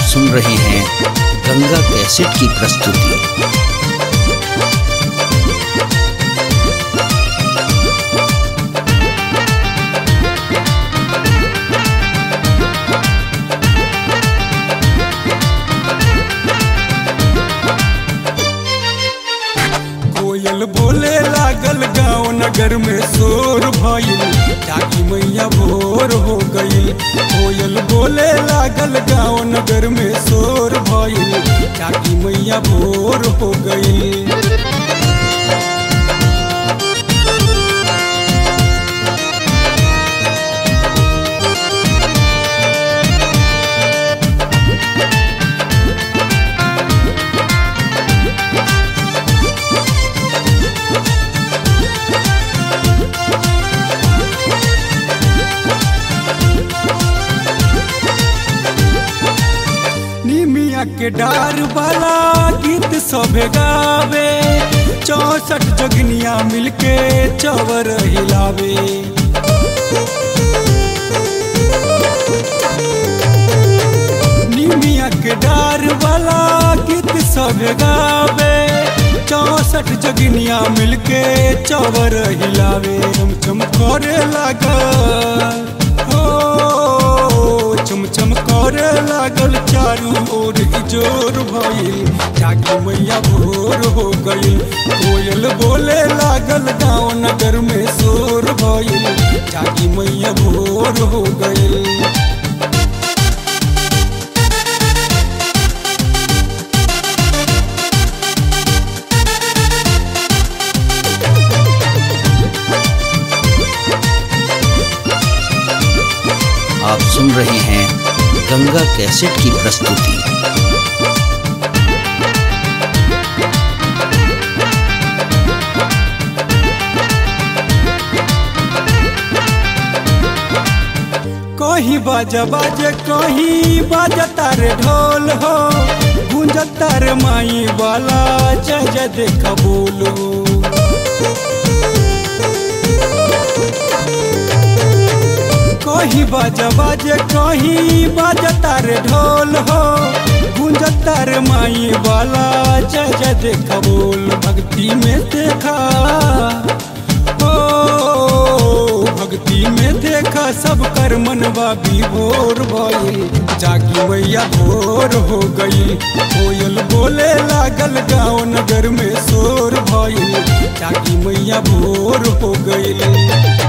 सुन रहे हैं गंगा कैसेट की प्रस्तुति कोयल बोले लागल गाँव नगर में शोर भइल जागी मैया भोर हो गईल कोयल बोले लागल गाँव नगर में शोर भइल जागी मैया भोर हो गईल निमिया के डार वाला गीत सभे गावे चौसठ जगनिया मिलके चवर हिलावे निमिया के डार वाला गीत सभे गावे चौसठ जगनिया मिलके चवर हिलावे चम चम करे लागल हो चम चम करे लागल चारू ओर जोर भइल जागी मैया भोर हो गईल कोयल बोले लागल गाँव नगर में शोर भइल जागी मैया भोर हो गईल आप सुन रहे हैं गंगा कैसेट की प्रस्तुति कहीं बाजा बाजे कहीं बाजता रे ढोल हो गूंजता रे माई वाला जय जय देख बोल हो कहीं बाजा बाजे कहीं बाजता रे ढोल हो गूंजता रे माई वाला जय जय देख बोल भक्ति में देखा ओ भक्ति में देखा सब कर मनवा भी भोर भइल जागी मैया भोर हो गई कोयल बोले लागल गाँव नगर में शोर भइल जागी मैया भोर हो गई